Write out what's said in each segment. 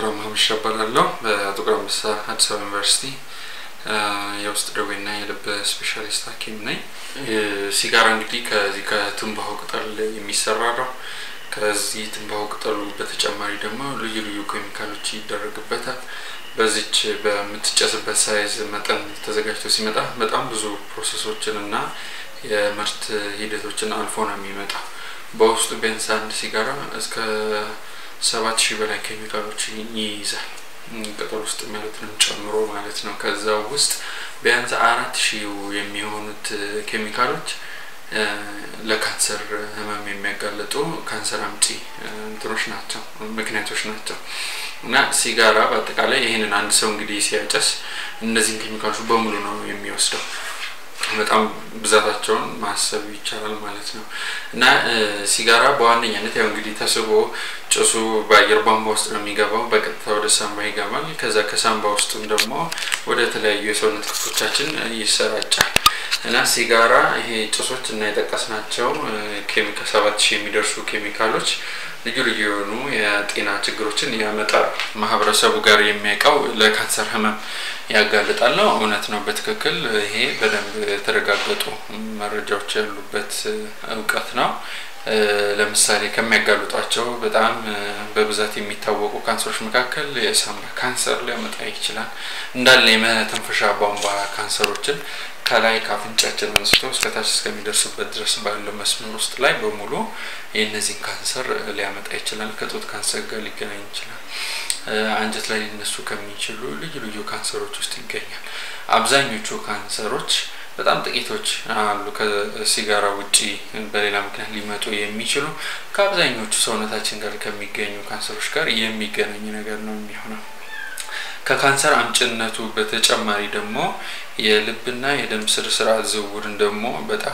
ዶክተር መሀመድ እባላለሁ በጥቁር አንበሳ አዲስ አበባ ዩኒቨርሲቲ የውስጥ ደዌና የልብ ስፔሻሊስት ሐኪም ነኝ። ሲጋራ እንግዲህ ከዚህ ከትንባሆ ቅጠል የሚሰራ ነው። ከዚህ ትንባሆ ቅጠሉ በተጨማሪ ደግሞ ልዩ ልዩ ኬሚካሎች ይደረግበታል። በዚች በምትጨስበት ሳይዝ መጠን ተዘጋጅቶ ሲመጣ በጣም ብዙ ፕሮሰሶችን እና የምርት ሂደቶችን አልፎ ነው የሚመጣው። በውስጡ ቢያንስ አንድ ሲጋራ እስከ ሰባት ሺህ በላይ ኬሚካሎች ይይዛል። ቅጠል ውስጥ ያሉትንም ጨምሮ ማለት ነው። ከዛ ውስጥ ቢያንስ አራት ሺህ የሚሆኑት ኬሚካሎች ለካንሰር ህመም የሚያጋልጡ ካንሰር አምጪ እንትኖች ናቸው፣ ምክንያቶች ናቸው። እና ሲጋራ በአጠቃላይ ይህንን አንድ ሰው እንግዲህ ሲያጨስ እነዚህን ኬሚካሎች በሙሉ ነው የሚወስደው። በጣም ብዛታቸውን ማሰብ ይቻላል ማለት ነው። እና ሲጋራ በዋነኛነት ያው እንግዲህ ተስቦ ጭሱ በአየር ቧንቧ ውስጥ ነው የሚገባው፣ በቀጥታ ወደ ሳምባ ይገባል። ከዛ ከሳምባ ውስጥም ደግሞ ወደ ተለያዩ የሰውነት ክፍሎቻችን ይሰራጫል። እና ሲጋራ ይሄ ጭሶች እና የጠቀስናቸው ኬሚካል ሰባት ሺህ የሚደርሱ ኬሚካሎች ልዩ ልዩ የሆኑ የጤና ችግሮችን ያመጣል። ማህበረሰቡ ጋር የሚያውቀው ለካንሰር ህመም ያጋልጣል ነው። እውነት ነው፣ በትክክል ይሄ በደንብ የተረጋገጡ መረጃዎች ያሉበት እውቀት ነው። ለምሳሌ ከሚያጋልጧቸው በጣም በብዛት የሚታወቁ ካንሰሮች መካከል የሳምባ ካንሰር ሊያመጣ ይችላል። እንዳለ የመተንፈሻ ቧንቧ ካንሰሮችን ከላይ ከአፍንጫችን አንስቶ እስከታች እስከሚደርስበት ድረስ ባለው መስመር ውስጥ ላይ በሙሉ የእነዚህን ካንሰር ሊያመጣ ይችላል። ከጡት ካንሰር ጋር ሊገናኝ ይችላል። አንጀት ላይ ሊነሱ ከሚችሉ ልዩ ልዩ ካንሰሮች ውስጥ ይገኛል። አብዛኞቹ ካንሰሮች በጣም ጥቂቶች አሉ ከሲጋራ ውጪ በሌላ ምክንያት ሊመጡ የሚችሉ ከአብዛኞቹ ሰውነታችን ጋር ከሚገኙ ካንሰሮች ጋር የሚገናኝ ነገር ነው የሚሆነው። ከካንሰር አምጭነቱ በተጨማሪ ደግሞ የልብና የደም ስር ስርዓት ዝውውርን ደግሞ በጣም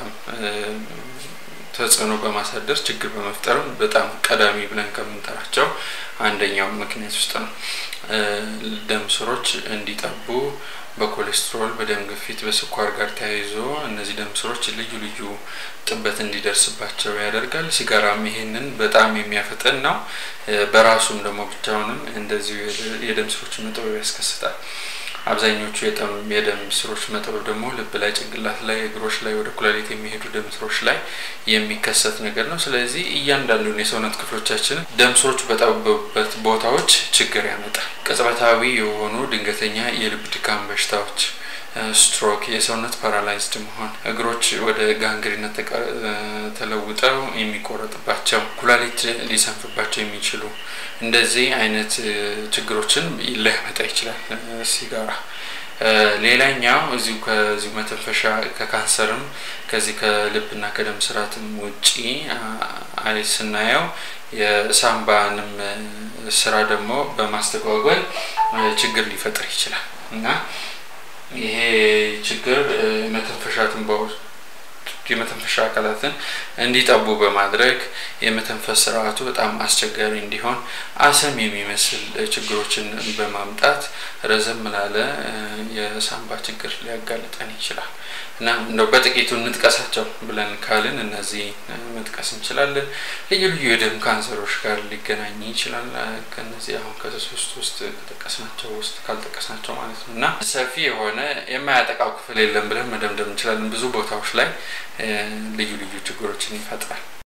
ተጽዕኖ በማሳደር ችግር በመፍጠርም በጣም ቀዳሚ ብለን ከምንጠራቸው አንደኛው ምክንያት ውስጥ ነው። ደም ስሮች እንዲጠቡ በኮሌስትሮል፣ በደም ግፊት፣ በስኳር ጋር ተያይዞ እነዚህ ደም ስሮች ልዩ ልዩ ጥበት እንዲደርስባቸው ያደርጋል። ሲጋራም ይሄንን በጣም የሚያፈጥን ነው። በራሱም ደግሞ ብቻውንም እንደዚሁ የደም ስሮች መጥበብ ያስከስታል። አብዛኞቹ የደም ስሮች መጥበብ ደግሞ ልብ ላይ፣ ጭንቅላት ላይ፣ እግሮች ላይ፣ ወደ ኩላሊት የሚሄዱ ደም ስሮች ላይ የሚከሰት ነገር ነው። ስለዚህ እያንዳንዱን የሰውነት ክፍሎቻችን ደም ስሮች በጠበቡበት ቦታዎች ችግር ያመጣል። ቅጽበታዊ የሆኑ ድንገተኛ የልብ ድካም በሽታዎች ስትሮክ፣ የሰውነት ፓራላይዝድ መሆን፣ እግሮች ወደ ጋንግሪነት ተለውጠው የሚቆረጥባቸው፣ ኩላሊት ሊሰንፍባቸው የሚችሉ እንደዚህ አይነት ችግሮችን ሊያመጣ ይችላል ሲጋራ። ሌላኛው እዚሁ ከዚሁ መተንፈሻ ከካንሰርም ከዚህ ከልብና ከደም ስርዓትም ውጪ አይ ስናየው የሳምባንም ስራ ደግሞ በማስተጓጎል ችግር ሊፈጥር ይችላል እና ይሄ ችግር የመተንፈሻ ትንባዎች የመተንፈሻ አካላትን እንዲጠቡ በማድረግ የመተንፈስ ስርዓቱ በጣም አስቸጋሪ እንዲሆን አሰም የሚመስል ችግሮችን በማምጣት ረዘም ላለ የሳምባ ችግር ሊያጋልጠን ይችላል እና እንደው በጥቂቱ እንጥቀሳቸው ብለን ካልን እነዚህ መጥቀስ እንችላለን። ልዩ ልዩ የደም ካንሰሮች ጋር ሊገናኝ ይችላል። ከነዚህ አሁን ከሶስት ውስጥ ከጠቀስናቸው ውስጥ ካልጠቀስናቸው ማለት ነው እና ሰፊ የሆነ የማያጠቃው ክፍል የለም ብለን መደምደም እንችላለን። ብዙ ቦታዎች ላይ ልዩ ልዩ ችግሮችን ይፈጥራል።